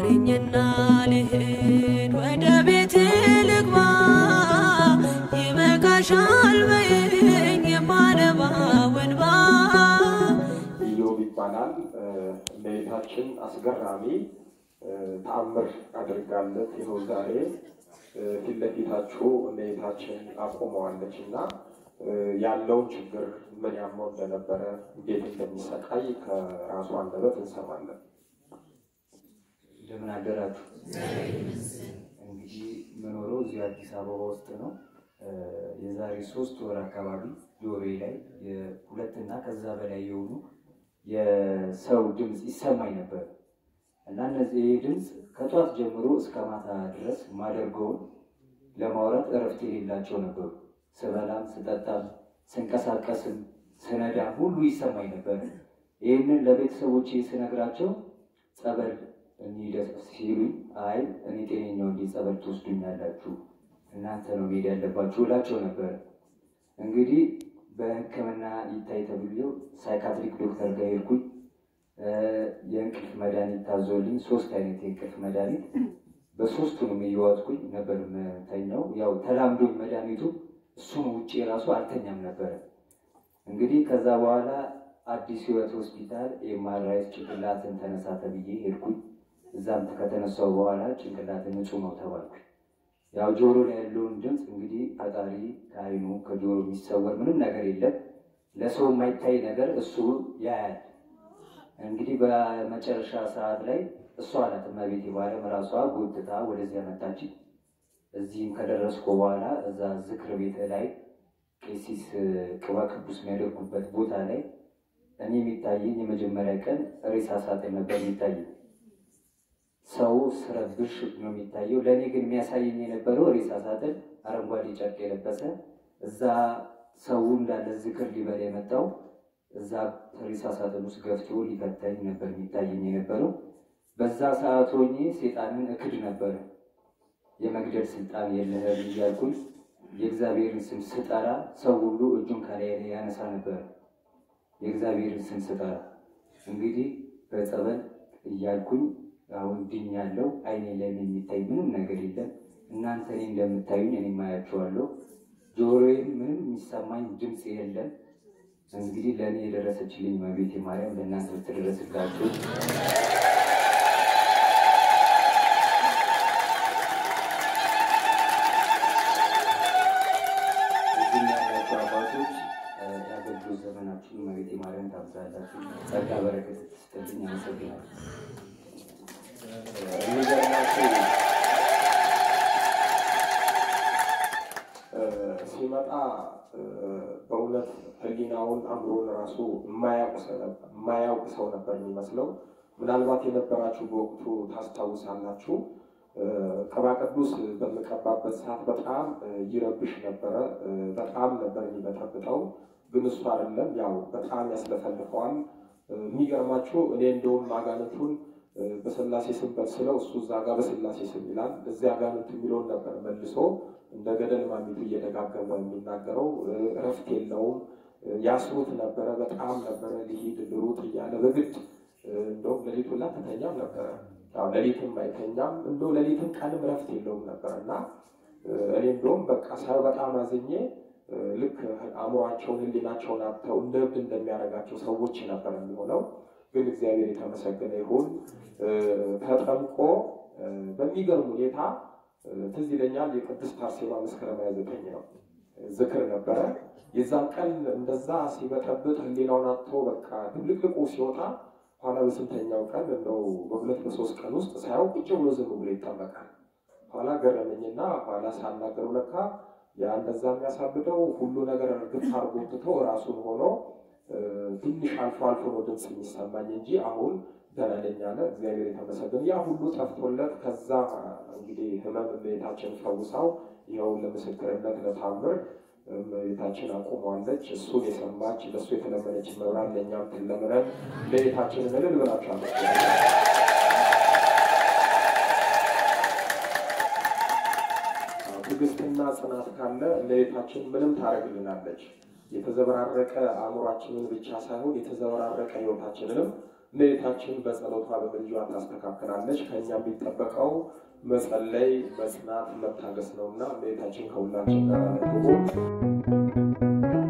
ምከሪኝና ልሂድ ወደ ቤት ልግባ ይበቃሻል በይኝ የማነባው እንባ ኢዮብ ይባላል። እመቤታችን አስገራሚ ተአምር አድርጋለት ይኸው ዛሬ ፊት ለፊታችሁ እመቤታችን አቆመዋለች እና ያለውን ችግር ምን ያመው እንደነበረ እንዴት እንደሚሰቃይ ከራሱ አንደበት እንሰማለን። እንደምን አደራችሁ። እንግዲህ የምኖረው እዚህ አዲስ አበባ ውስጥ ነው። የዛሬ ሶስት ወር አካባቢ ጆሮዬ ላይ የሁለትና ከዛ በላይ የሆኑ የሰው ድምፅ ይሰማኝ ነበር እና እነዚህ ይህ ድምፅ ከጧት ጀምሮ እስከ ማታ ድረስ ማደርገውን ለማውራት እረፍት የሌላቸው ነበሩ። ስበላም፣ ስጠጣም፣ ስንቀሳቀስም፣ ስነዳም ሁሉ ይሰማኝ ነበር። ይህንን ለቤተሰቦቼ ስነግራቸው ጸበል እንሂድ ሲሉኝ አይ እኔ ጤነኛው እንዲህ ጸበል ትወስዱኛላችሁ እናንተ ነው መሄድ ያለባችሁ እላቸው ነበር። እንግዲህ በሕክምና ይታይ ተብሎ ሳይካትሪክ ዶክተር ጋር ሄድኩኝ። የእንቅልፍ መድኃኒት ታዞልኝ ሶስት አይነት የእንቅልፍ መድኃኒት በሶስቱንም እየዋጥኩኝ ነበር የምተኛው። ያው ተላምዶኝ መድኃኒቱ እሱን ውጭ ራሱ አልተኛም ነበረ። እንግዲህ ከዛ በኋላ አዲስ ህይወት ሆስፒታል ኤምአርአይ ጭንቅላትን ተነሳ ተብዬ ሄድኩኝ። እዛም ከተነሳው በኋላ ጭንቅላትን ንጹህ ነው ተባልኩኝ። ያው ጆሮ ላይ ያለውን ድምፅ እንግዲህ ፈጣሪ ከአይኑ ከጆሮ የሚሰወር ምንም ነገር የለም። ለሰው የማይታይ ነገር እሱ ያያል። እንግዲህ በመጨረሻ ሰዓት ላይ እሷ ናት እመቤቴ ባለም ራሷ ጎትታ ወደዚያ መጣች። እዚህም ከደረስኩ በኋላ እዛ ዝክር ቤት ላይ ቄሲስ ቅባ ቅዱስ የሚያደርጉበት ቦታ ላይ እኔ የሚታየኝ የመጀመሪያ ቀን ሬሳ ሳጥን ነበር የሚታየኝ። ሰው ስረብሽ ነው የሚታየው። ለእኔ ግን የሚያሳየኝ የነበረው ሬሳ ሳጥን አረንጓዴ ጨርቅ የለበሰ እዛ ሰው እንዳለ ዝክር ሊበላ የመጣው እዛ ሬሳ ሳጥን ውስጥ ገፍቶ ሊፈታኝ ነበር የሚታየኝ የነበረው። በዛ ሰዓት ሆኜ ሴጣንን እክድ ነበረ። የመግደል ስልጣን የለህም እያልኩኝ የእግዚአብሔርን ስም ስጠራ ሰው ሁሉ እጁን ከላይ ላይ ያነሳ ነበር። የእግዚአብሔርን ስም ስጠራ እንግዲህ በጸበል እያልኩኝ አሁን ድኛለሁ። አይኔ ላይ የሚታይ ምንም ነገር የለም። እናንተ እኔ እንደምታዩኝ እኔ ማያቸዋለሁ። ጆሮዬም ምንም የሚሰማኝ ድምፅ የለም። እንግዲህ ለእኔ የደረሰችልኝ እመቤቴ ማርያም ለእናንተ ብትደረስላችሁ እዚህ ያላችሁ አባቶች የአገልግሎት ዘመናችሁን እመቤቴ ማርያም ታብዛላችሁ። ጸጋ በረከት ስትልኝ አመሰግናለሁ። የሚገርማችሁ ሲመጣ በእውነት ሕሊናውን አእምሮን ራሱ የማያውቅ ሰው ነበር የሚመስለው። ምናልባት የነበራችሁ በወቅቱ ታስታውሳላችሁ። ቅባ ቅዱስ በምቀባበት ሰዓት በጣም ይረብሽ ነበረ። በጣም ነበር የሚበጠብጠው። ግን እሱ አይደለም፣ ያው በጣም ያስለፈልፈዋል። የሚገርማችሁ እኔ እንደውም አጋንንቱን በስላሴ ስም በስለው እሱ እዛ ጋር በስላሴ ስም ይላል። እዚያ አጋንንት የሚለውን ነበር መልሶ እንደ ገደል ማሚቱ እየደጋገመ የሚናገረው። እረፍት የለውም። ያስሩት ነበረ። በጣም ነበረ ሊሄድ ልሩጥ እያለ በግድ እንደውም ሌሊቱ ላ ተተኛም ነበረ። ያው ሌሊትም አይተኛም። እንደው ሌሊትም ቀንም እረፍት የለውም ነበር እና እኔ እንደውም በቃ ሳይ በጣም አዝኜ ልክ አእምሯቸውን ሕሊናቸውን አጥተው እንደ እብድ እንደሚያደርጋቸው ሰዎች ነበር የሚሆነው። ግን እግዚአብሔር የተመሰገነ ይሁን። ተጠምቆ በሚገርም ሁኔታ ትዝ ይለኛል የቅድስት አርሴማ መስከረም ሃያ ዘጠኝ ነው ዝክር ነበረ። የዛን ቀን እንደዛ ሲበጠብጥ ሕሊናውን አጥቶ በቃ ድብልቅልቁ ሲወጣ ኋላ በስንተኛው ቀን እንደው በሁለት በሶስት ቀን ውስጥ ሳያው ቁጭ ብሎ ዝም ብሎ ይጠመቃል። ኋላ ገረመኝና ኋላ ሳናገረው ለካ ያ እንደዛ የሚያሳብደው ሁሉ ነገር እርግፍ አድርጎ ትቶ ራሱን ሆኖ ትንሽ አልፎ አልፎ ነው ድምፅ የሚሰማኝ እንጂ አሁን ደህና ነኝ አለ። እግዚአብሔር የተመሰገነ። ያ ሁሉ ጠፍቶለት ከዛ እንግዲህ ህመም እመቤታችን ፈውሳው ይኸው ለምስክርነት ለታምር እመቤታችን አቁሟለች። እሱን የሰማች ለእሱ የተለመነች መብራት ለእኛም ትለምነን። እመቤታችንን እልል ብላችሁ አመስግኑ። ትዕግስትና ጽናት ካለ እመቤታችን ምንም ታደርግልናለች። የተዘበራረቀ አእምሯችንን ብቻ ሳይሆን የተዘበራረቀ ህይወታችንንም እመቤታችን በጸሎቷ በምልጇ ታስተካክላለች። ከእኛ የሚጠበቀው መጸለይ፣ መጽናት፣ መታገስ ነውና እመቤታችን ከሁላችን ጋር ደግሞ